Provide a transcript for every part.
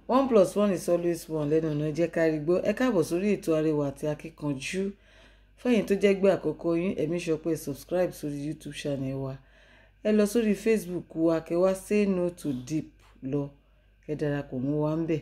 one plus one is always one lẹ́nu ọ̀nà jẹ́ kárí gbọ́ ẹ káàbọ̀ sórí ètò Arẹwà àti Akíkanjú fẹ́yìn tó jẹ́ gbé àkọ́kọ́ yín ẹ̀mí sọ pé subscribe sórí YouTube channel wa ẹ lọ sórí Facebook wa kẹ́ wá say no to deep lọ kẹ́ darapọ̀ mọ́ wa ń bẹ̀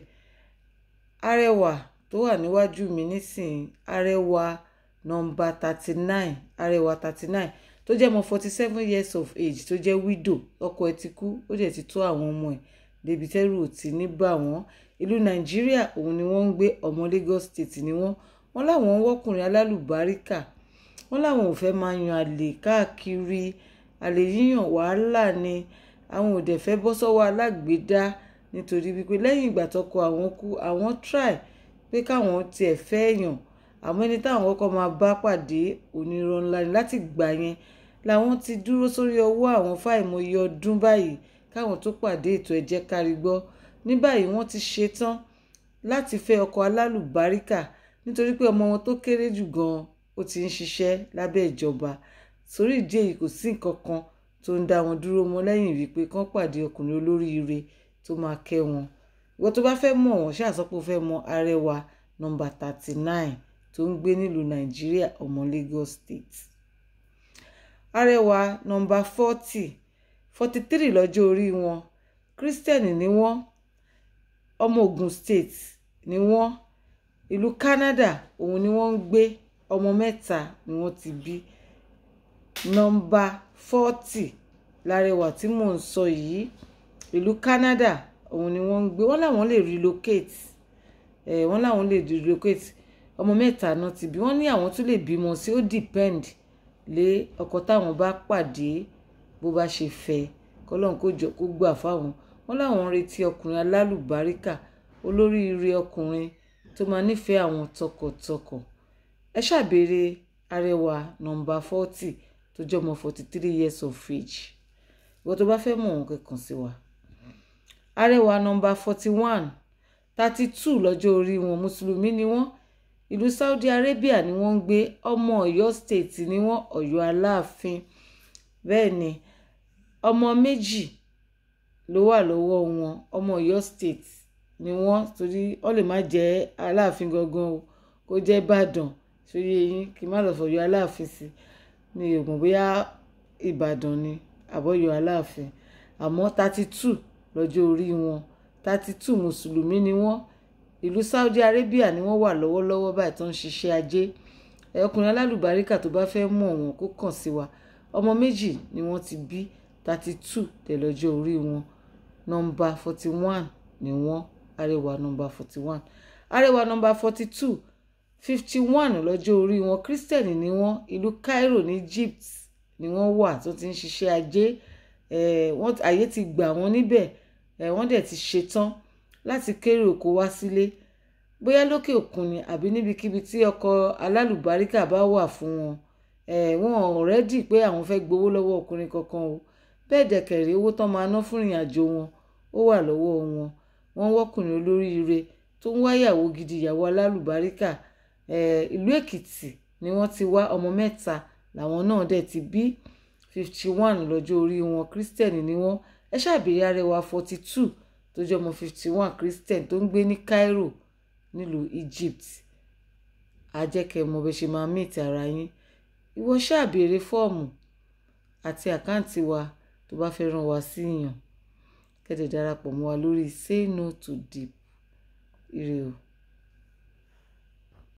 Arẹwà tó wà níwájú mi nísìnyí Arẹwà nọ́mbà thirty nine Arẹwà thirty nine tó jẹ́ ọmọ forty seven years of age tó jẹ́ widow ọkọ ẹ̀ ti kú ó dẹ̀ ti tó àwọn ọmọ ẹ̀ débi tẹ́rù ò ti ní bà wọ́n ìlú nàìjíríà òun ni wọ́n ń gbé ọmọ Lagos State ni wọ́n wọ́n láwọn ń wọ́kùnrin alálùbáríkà wọ́n láwọn ò fẹ́ máa yan àlè káàkiri àlè yíyàn wàhálà ni àwọn ò dẹ̀ fẹ́ bọ́ sọ́wọ́ alágbèédá nítorí wípé lẹ́yìn ìgbà tọ́kọ àwọn kú àwọn try pé káwọn tiẹ̀ fẹ́ yàn àmọ́ ẹni táwọn kọ́kọ́ máa bá pàdé onírọ́ ńlá ni láti gbà yẹn làwọn ti dúró sórí ọwọ́ àwọn fáìmọye ọdún báyìí káwọn tó pàdé ètò ẹ̀jẹ̀ kárí gbọ́ ní báyìí wọ́n ti ṣetán láti fẹ́ ọkọ alálùbáríkà nítorí pé ọmọ wọn tó kéré jù gan-an ó ti ń ṣiṣẹ́ lábẹ́ ìjọba sórí ìdí èyí kò sí nǹkan kan tó ń dá wọn dúró mọ́ lẹ́yìn wípé kán pàdé ọkùnrin olóríire tó máa kẹ́ wọn ìwọ tó bá fẹ́ mọ̀ wọ́n ṣàṣọpọ̀ fẹ́ mọ Arẹwà nọ́mbà thirty nine tó ń gbé nílùú Nàìjíríà ọmọ Lagos State Arẹwà nọ́mbà forty forty three lọ́jọ́ orí wọn Christian ni wọ́n ọmọ Ogun State ni wọ́n ìlú Canada òun ni wọ́n ń gbé ọmọ mẹ́ta ni wọ́n ti bí nọ́mbà forty lárẹwà tí mò ń sọ yìí ìlú Canada òun ni wọ́n ń gbé wọ́n láwọn lè relocate ẹ̀ wọ́n láwọn lè relocate ọmọ mẹ́ta náà ti bí wọ́n ní àwọn tún lè bímọ sí ó depend lé ọkọ táwọn bá pàdé bó bá ṣe fẹ́ kọ́lọ́n kó jọ kó gbà fáwọn wọn láwọn retí ọkùnrin alálùbáríkà olóríire ọkùnrin tó máa nífẹ̀ẹ́ àwọn tọkàntọkàn ẹ ṣàbẹ̀rẹ̀ Arẹwà nọ́mbà forty tó jẹ́ ọmọ forty three years of age ìwọ tó bá fẹ́ mọ̀ wọn kẹ́kàn sí wa Arẹwà nọ́mbà forty one thirty two lọ́jọ́ orí wọn mùsùlùmí ni wọ́n ìlú Saudi Arabia ni wọ́n ń gbé ọmọ Ọ̀yọ́ state ni wọ́n Ọ̀yọ́ Aláàfin bẹ́ẹ̀ ni ọmọ méjì ló wà lọ́wọ́ wọn ọmọ Ọ̀yọ́ state ni wọ́n torí wọ́n lè má jẹ́ Aláàfin gangan o kó jẹ́ Ìbàdàn sórí eyín kí n má lọ fọ̀yọ́ Aláàfin sí mi ò mọ̀ bóyá Ìbàdàn ni àbọ̀yọ́ Aláàfin àmọ́ thirty two lọ́jọ́ orí wọn thirty two mùsùlùmí ni wọ́n ìlú Saudi Arabia ni wọ́n wà lọ́wọ́lọ́wọ́ báyìí tó ń ṣiṣẹ́ ajé ọkùnrin alálùbáríkà tó bá fẹ́ mọ̀ wọn kó kàn sí wa ọmọ méjì ni wọ́n ti bí thirty two tẹ̀lọ́jọ́ orí wọn nọ́mbà forty one ni wọ́n Arẹwà nọ́mbà forty one Arẹwà nọ́mbà forty two fifty one lọ́jọ́ orí wọn Christian ni wọ́n ìlú Cairo ní Egypt ni wọ́n wà tó ti ń ṣiṣẹ́ ajé àyè ti gbà wọ́n níbẹ̀ wọ́n dẹ̀ ti ṣetán láti kéré oko wá sílé bóyá lókè òkun ni àbí níbikíbi tí ọkọ alálùbáríkà bá wà fún wọn wọn ò rẹ́dì pé àwọn fẹ́ gbowó lọ́wọ́ ọkùnrin kankan o bẹ́ẹ̀ dẹ̀kẹ̀rẹ́ owó tán máa ná fún ìrìn àjò wọn ó wà lọ́wọ́ wọn wọ́n wọ́kùnrin olóríire tó ń wáyàwó gidi ìyàwó alálùbáríkà ìlú Èkìtì ni wọ́n ti wá ọmọ mẹ́ta làwọn náà dẹ̀ ti bí fifty one lọ́jọ́ orí wọn Christian ni wọ́n ẹ ṣàbẹ̀yẹ Arẹwà forty two tó jẹ́ ọmọ fifty one Christian tó ń gbé ní Cairo nílùú Egypt àjẹkẹ́ mọ bẹ́ẹ̀ ṣe máa meet ara yín ìwọ ṣáà béèrè fọ́ọ̀mù àti àkáǹtì wa tó bá fẹ́ ràn wá sí yàn kẹ́tẹ̀ darapọ̀ mọ́ wa lórí say no to deep ire o.